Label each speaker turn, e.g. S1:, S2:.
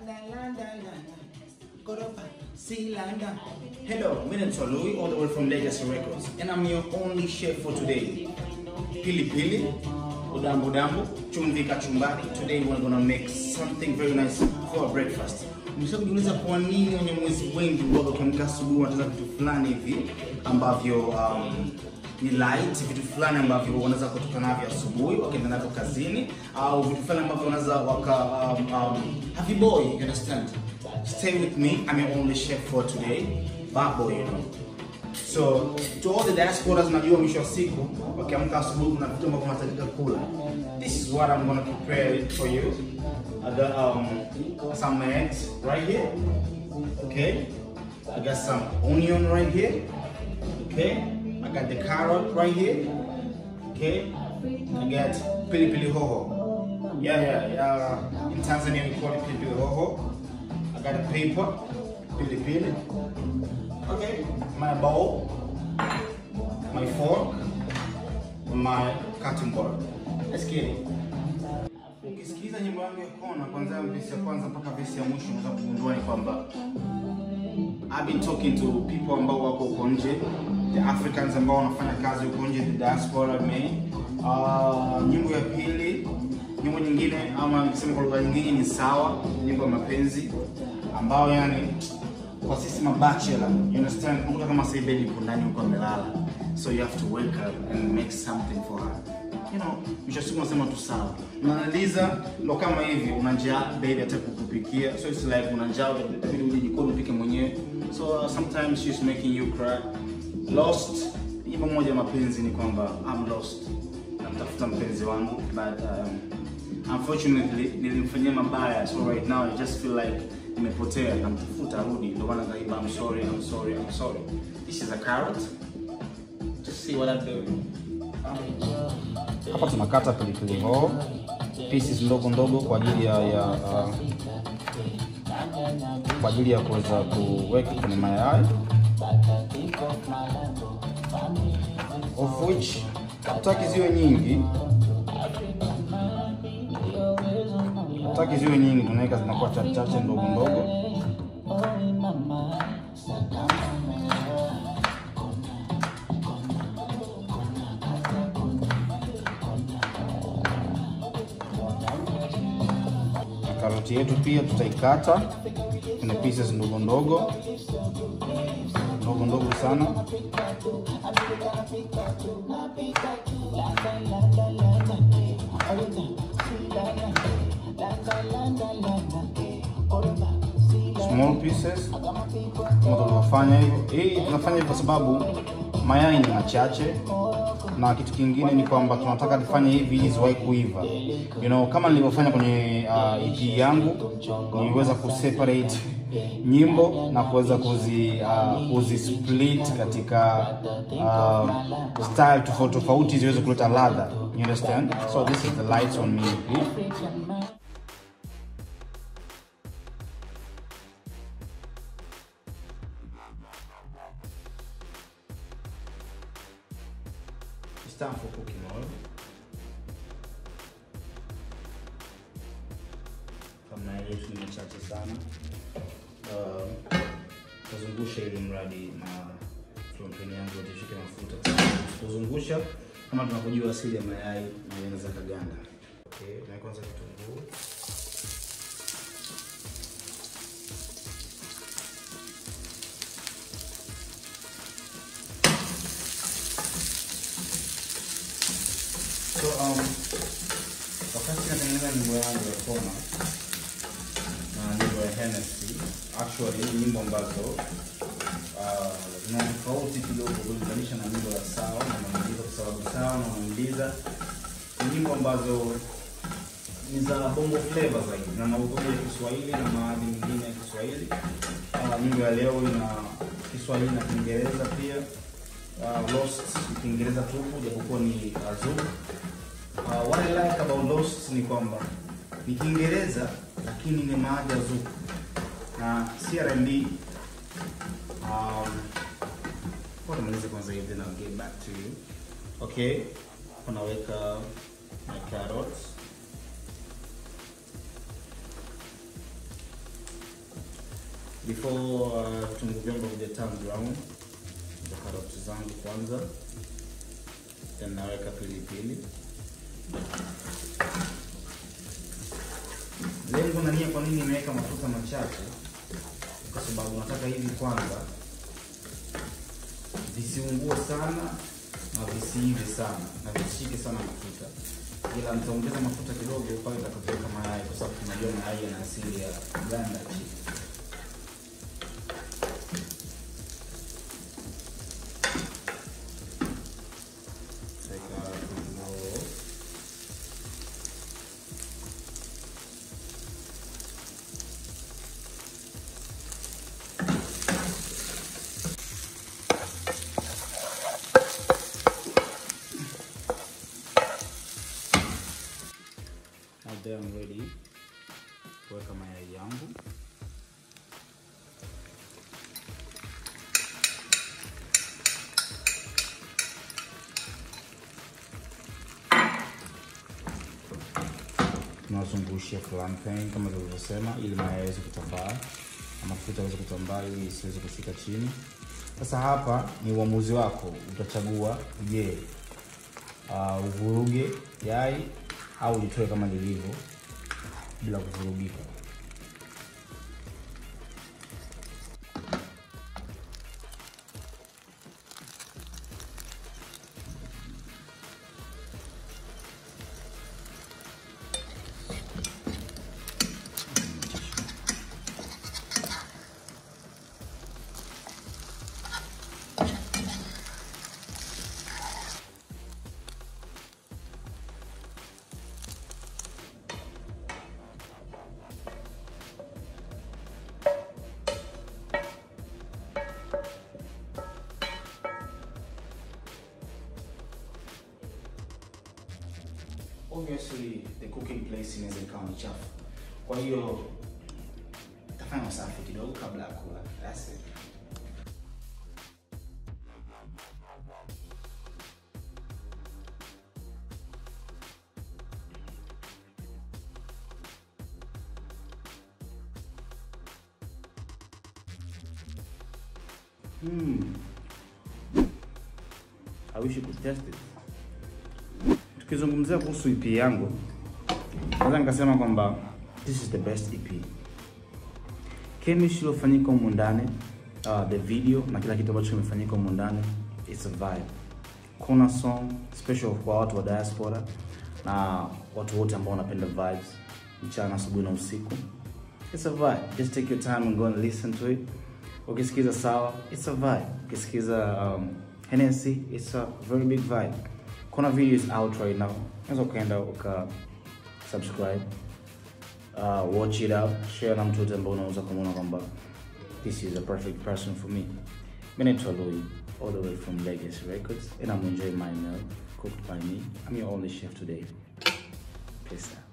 S1: Koropa, Silanda. Hello, my name is Louis, all the way from Legacy Records, and I'm your only chef for today. Pili Pili, Udambu Dambu, Chumvi Kachumbari. Today we're gonna make something very nice for our breakfast. Msha kujiuliza kwa nini wenye mwezi wengi huwaga ukiamka asubuhi wanataka vitu fulani hivi ambavyo um, ni light, vitu fulani ambavyo wanaweza kutoka navyo asubuhi wakienda navyo kazini, au vitu fulani ambavyo wanaweza waka um, um, happy boy, you understand? Stay with me, I'm your only chef for today, bad boy, you know. So to all the diasporas, najua mwisho wa siku wakiamka asubuhi kuna vitu ambavyo wanahitajika kula. This is what I'm gonna prepare it for you. I got um, some eggs right here. Okay. I got some onion right here. Okay. I got the carrot right here. Okay. I got pili pili hoho. Yeah, yeah, yeah. In Tanzania we call it pili pili hoho. I got a paper, pili pili. Okay. My bowl, my fork, my cutting board. Let's get it. Ukisikiza nyimbo yangu ya kona kwanza vesi ya kwanza mpaka vesi ya mwisho unaweza kugundua ni kwamba I've been talking to people ambao wako huko nje, the Africans ambao wanafanya kazi huko nje, the diaspora me. Uh, nyimbo ya pili, nyimbo nyingine ama nikisema kwa lugha nyingine ni sawa, nyimbo ya mapenzi ambao yani kwa sisi mabachelor, you understand, mtu kama sasa hivi yuko ndani huko amelala, so you have to wake up and make something for her you know, mwisho wa siku unasema tu sawa. Unamaliza ndo kama hivi, una njaa, baby hata kukupikia, so it's like una njaa, inabidi uje jikoni upike mwenyewe. So uh, sometimes she's making you cry. Lost, nyimbo moja ya mapenzi ni kwamba I'm lost, namtafuta mpenzi wangu but um, unfortunately nilimfanyia mabaya, so right now I just feel like nimepotea, namtafuta arudi, ndio maana kaiba I'm sorry, I'm sorry, I'm sorry. This is a carrot. Just see what I'm doing.
S2: Hapa tunakata pilipili hoho pieces ndogo ndogo kwa ajili ya, ya uh, kwa ajili ya kuweza kuweka kwenye mayai of which hatutaki ziwe nyingi, hatutaki ziwe nyingi, tunaweka zinakuwa chache chache ndogo ndogo. Na karoti yetu pia tutaikata kwenye pieces ndogo ndogo ndogo ndogo sana. Small pieces kama tulivyofanya hivyo. Hii tunafanya hivyo kwa sababu mayai ni machache na kitu kingine ni kwamba tunataka tufanye hivi ili ziwahi kuiva. You know, kama nilivyofanya kwenye uh, EP yangu niliweza kuseparate nyimbo na kuweza kuzi uh, kuzi split katika uh, style tofauti tofauti ziweze kuleta ladha. You understand? So this is the lights on me EP.
S1: It's time for cooking oil. Kama yetu ni chache sana. Uh, tazungusha ili mradi na fronteni yangu yote ishike mafuta. Tuzungusha kama tunavyojua asili ya mayai na yanaweza kaganda. Okay, na kwanza kitunguu. So um, wakati natengeneza nyimbo yangu ya kona na nyimbo ya Hennessy, actually ni nyimbo ambazo uh, zina tofauti kidogo kulinganisha na nyimbo ya sawa na maambiza, kwa sababu sawa na maambiza ni nyimbo ambazo ni za bongo flavor zaidi na maudhui ya Kiswahili na maadhi mengine ya Kiswahili. Uh, nyimbo ya leo ina Kiswahili na Kiingereza pia. Uh, Lost ni Kiingereza tupu japokuwa ni Azul. Uh, what I like about Lost ni kwamba ni Kiingereza lakini ni maadhi ya Zuku na si R&B. Um, kwa tumalize kwanza hivi then I'll get back to you. Okay, unaweka my carrots
S2: before uh, vitunguu vyangu vija turn brown za karoti zangu kwanza then naweka pilipili lengo na nia kwa nini nimeweka mafuta machache kwa sababu nataka hivi kwanza visiungue sana na visiive sana na visishike sana mafuta ila nitaongeza mafuta kidogo pale nitakapoweka mayai kwa sababu tunajua mayai yana asili ya ganda chini Weka pilipili. Now there I'm ready kuweka mayai yangu. Tunazungushia frying pan kama nilivyosema, ili mayai yaweze kutambaa na mafuta yaweze kutambaa, ili isiweze kushika chini. Sasa hapa ni uamuzi wako, utachagua je, uh, uvuruge yai au litoe kama lilivyo bila kuvurugika. Obviously the cooking place inaweza ikawa ni chafu, kwa hiyo tafanya usafi kidogo kabla ya kula. That's it. Hmm. I wish you could test it. Tukizungumzia kuhusu EP yangu, naweza nikasema kwamba this is the best EP. Chemistry iliyofanyika humu ndani, uh, the video na kila kitu ambacho kimefanyika humu ndani, it's a vibe. Kuna song special kwa watu wa diaspora na watu wote ambao wanapenda vibes mchana, asubuhi na usiku. It's a vibe. Just take your time and go and listen to it. Ukisikiza sawa, it's a vibe. Ukisikiza um, Hennessy, it's a very big vibe. Kuna video is out right now. Unaweza ukaenda uka subscribe, uh, watch it out, share na mtu yote ambao unaweza kumuona kwamba this is a perfect person for me. Mimi naitwa Louis, all the way from Legacy Records, and I'm enjoying my meal cooked by me. I'm your only chef today. Peace out.